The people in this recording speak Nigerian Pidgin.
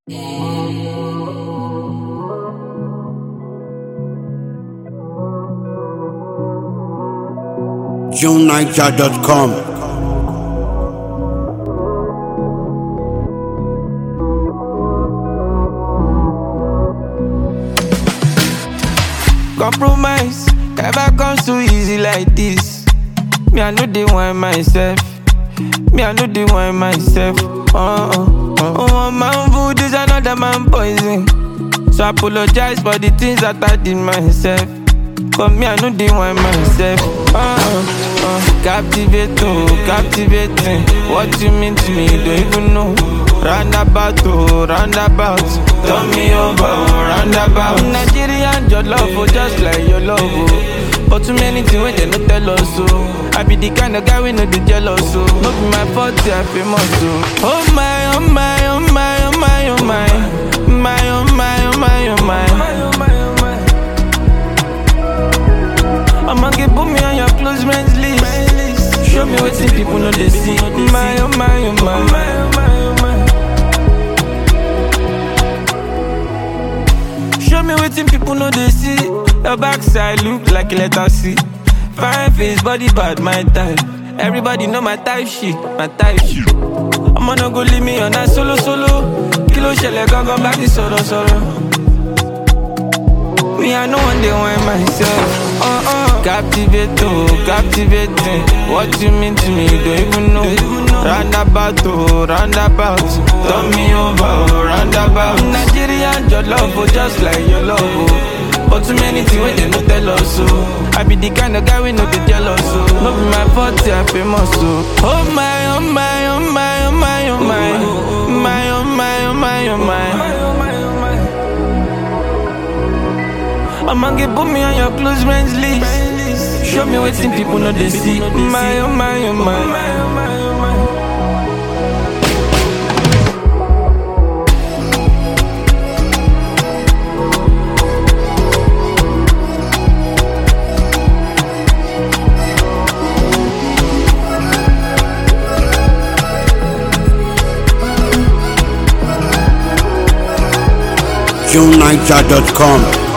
JuneNiger.com. Compromise never comes too easy like this. Me, I know they want myself. Me, I know they want myself. Uh uh. uh. One man food is another man poison. So I apologize for the things that I did myself. Cause me, I know they want myself. Uh uh. uh. Captivating, captivating. What you mean to me, don't even know. Roundabout, oh, roundabout. Turn me over, oh, roundabout. Nigerian, your love, oh, just like your love, oh. But too many things when they no tell us, oh. I be the kind of guy we no be jealous, oh. No be my fault, yeah, famous, oh. Oh my, oh my, oh my, oh my, oh my. My, oh my, oh my, oh my. I'ma get put me on your close friends list. Show me what people know they see. My, oh my, oh my. Show me what people know they see. Your backside look like a letter C. Fine face, body bad, my type. Everybody know my type shit, my type shit. I'ma no go leave me on that solo solo. Kilo shele gangan back the solo solo. Me, I know one day want myself. Uh uh. Captivating, captivating. What you mean to me, don't even know. Roundabout, oh, roundabout. Turn me over, oh, roundabout. Nigerian, your love, oh, just like your love, oh. But too many things when they no tell us, oh. I be the kind of guy we no be jealous, oh. No be my fault, yeah, famous, oh. Oh my, oh my, oh my, oh my, oh my. My, oh my, oh my, oh my. I'ma get put me on your close friends list. Show me what people know they see. My, oh my, oh my. JuneNiger.com.